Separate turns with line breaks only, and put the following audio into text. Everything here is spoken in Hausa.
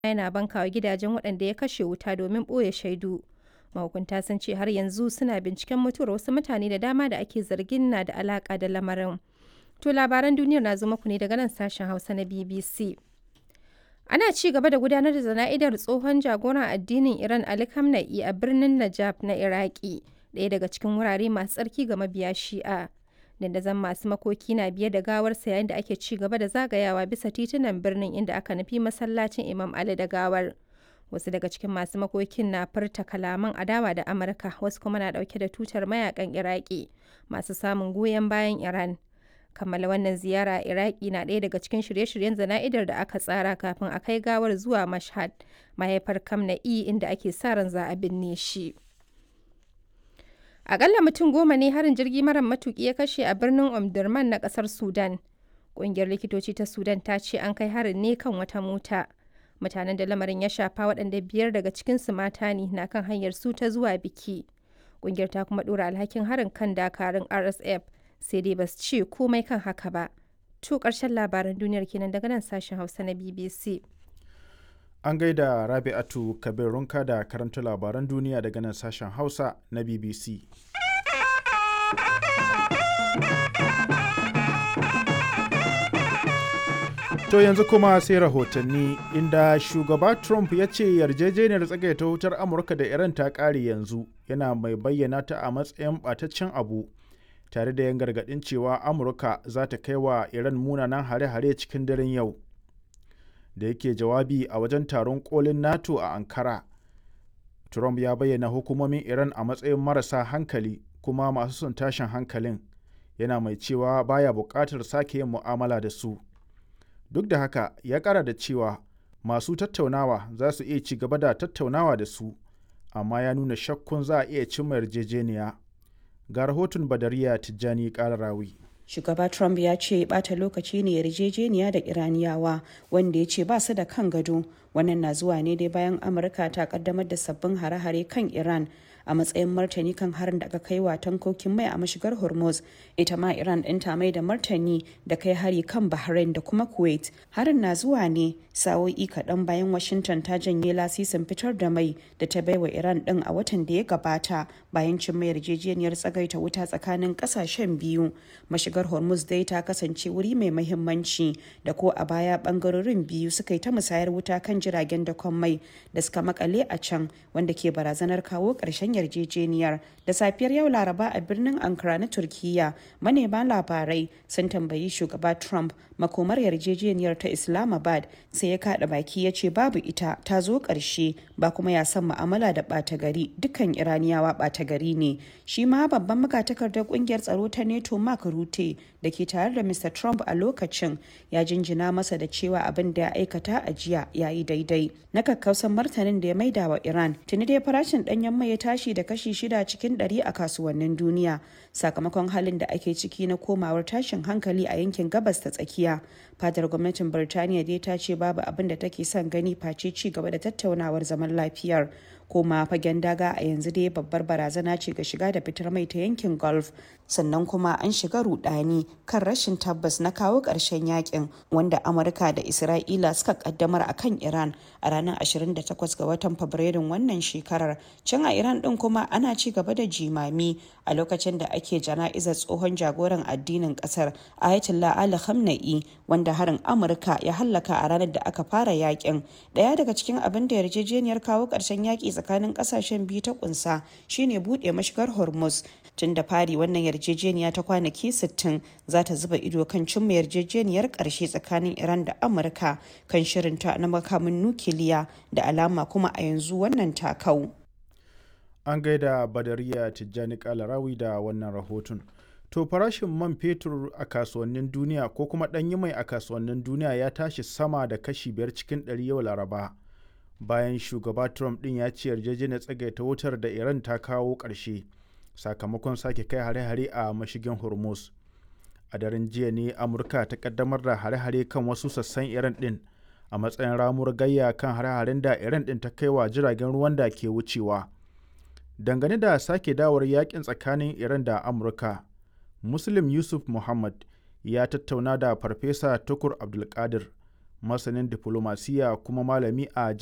yana bankawa gidajen waɗanda ya kashe wuta domin ɓoye shaidu. Mahukunta sun ce har yanzu suna binciken mutuwar wasu mutane da dama da ake zargin na da alaƙa da lamarin. To labaran duniyar na zo muku ne daga nan sashen Hausa na BBC. Ana ci gaba da gudanar da zana'idar tsohon jagoran addinin Iran Ali Khamenei a birnin Najaf na Iraki, ɗaya daga cikin wurare masu tsarki ga mabiya Shi'a. Dandazon masu makoki na biye da gawarsa yayin da ake ci gaba da zagayawa bisa titunan birnin inda aka nufi masallacin Imam Ali da gawar. Wasu daga cikin masu makokin na furta kalaman adawa da Amurka, wasu kuma na ɗauke da tutar mayakan Iraki masu samun goyon bayan Iran. kammala wannan ziyara a iraki na ɗaya daga cikin shirye-shiryen zana'idar da aka tsara kafin a kai gawar zuwa mashhad mahaifar kamna'i inda ake sa ran za a binne shi akalla mutum goma ne harin jirgi mara matuki ya kashe a birnin omdurman na kasar sudan ƙungiyar likitoci ta sudan ta ce an kai harin ne kan wata mota mutanen da lamarin ya shafa waɗanda biyar daga cikinsu mata ne na kan hanyar su ta zuwa biki ƙungiyar ta kuma ɗora alhakin harin kan dakarun rsf sai dai ba su ce komai kan haka ba. To ƙarshen labaran duniyar kenan daga nan sashen Hausa na BBC.
An gaida Rabi'atu Kabir Runka da karanta labaran duniya daga nan sashen Hausa na BBC. To yanzu kuma sai rahotanni inda shugaba Trump ya ce yarjejeniyar tsagaita wutar Amurka da Iran ta ƙare yanzu yana mai bayyana ta a matsayin ɓataccen abu. tare da yan gargaɗin cewa amurka za ta kai wa iran munanan hare-hare cikin daren yau da yake jawabi a wajen taron kolin nato a ankara trump ya bayyana hukumomin iran a matsayin marasa hankali kuma masu son tashin hankalin yana mai cewa baya buƙatar sake yin mu'amala da su duk da haka ya ƙara da cewa masu tattaunawa za su iya ci gaba da tattaunawa da su amma ya nuna shakkun za a iya cimma yarjejeniya ga rahoton badariya tijjani kararawi
shugaba trump ya ce bata lokaci ne yarjejeniya da iraniyawa wanda ya ce ba su da kan gado wannan na zuwa ne dai bayan amurka ta kaddamar da sabbin hare-hare kan iran a matsayin martani kan harin da aka kai wa tankokin mai a mashigar hormuz ita ma iran ɗin ta mai da martani da kai hari kan bahrain da kuma kuwait harin na zuwa ne sa'o'i kaɗan bayan washington ta janye lasisin fitar da mai da ta baiwa iran ɗin a watan da ya gabata bayan cin mai yarjejeniyar tsagaita wuta tsakanin ƙasashen biyu mashigar hormuz dai ta kasance wuri mai mahimmanci da ko a baya ɓangarorin biyu suka yi ta musayar wuta kan jiragen dakon mai da suka makale a can wanda ke barazanar kawo ƙarshen yarjejeniyar da safiyar yau laraba a birnin ankara na turkiya manema labarai sun tambayi shugaba trump makomar yarjejeniyar ta islamabad sai ya kada baki ya ce babu ita ta zo ƙarshe ba kuma ya san ma'amala da ɓata gari dukkan iraniyawa ɓata gari ne shi ma babban magatakardar ƙungiyar tsaro ta neto mark rute da ke tare da mr trump a lokacin ya jinjina masa da cewa abin da ya aikata a jiya ya yi daidai na kakkausan martanin da ya maida wa iran tuni dai farashin ɗanyen mai ya tashi da kashi shida cikin ɗari a kasuwannin duniya sakamakon halin da ake ciki na komawar tashin hankali a yankin gabas ta tsakiya fadar gwamnatin birtaniya dai ta ce babu abin da take son gani face ci gaba da tattaunawar zaman lafiyar koma fagen daga a yanzu dai babbar barazana ce ga shiga da fitar mai ta yankin golf sannan kuma an shiga rudani kan rashin tabbas na kawo ƙarshen yakin wanda amurka da isra'ila suka kaddamar a kan iran a ranar 28 ga watan fabrairun wannan shekarar can a iran din kuma ana ci gaba da jimami a lokacin da ake jana'izar tsohon jagoran addinin kasar ayatollah ali khamenei wanda harin amurka ya hallaka a ranar da aka fara yakin daya daga cikin abin da yarjejeniyar kawo ƙarshen yaki tsakanin kasashen biyu ta kunsa shine buɗe mashigar hormuz tun da fari wannan yarjejeniya ta kwanaki 60 za ta zuba ido kan cimma yarjejeniyar ƙarshe tsakanin iran da amurka kan shirinta na makamin nukiliya da alama kuma a yanzu wannan takau
an gaida badariya tijjani kalarawi da wannan rahoton to farashin man fetur a kasuwannin duniya ko kuma ɗanyi mai a kasuwannin duniya ya tashi sama da kashi biyar cikin ɗari yau laraba bayan shugaba trump ɗin ya ce yarjejeniyar tsagaita wutar da iran ta kawo ƙarshe sakamakon sake kai hare-hare a mashigin hormuz a daren jiya ne amurka ta kaddamar da hare-hare kan wasu sassan iran ɗin a matsayin ramuwar gayya kan hare-haren da iran ɗin ta kai wa jiragen ruwan da ke wucewa dangane da sake dawar yakin tsakanin iran da amurka muslim yusuf muhammad ya tattauna da farfesa tukur abdulkadir masanin diflomasiya kuma malami a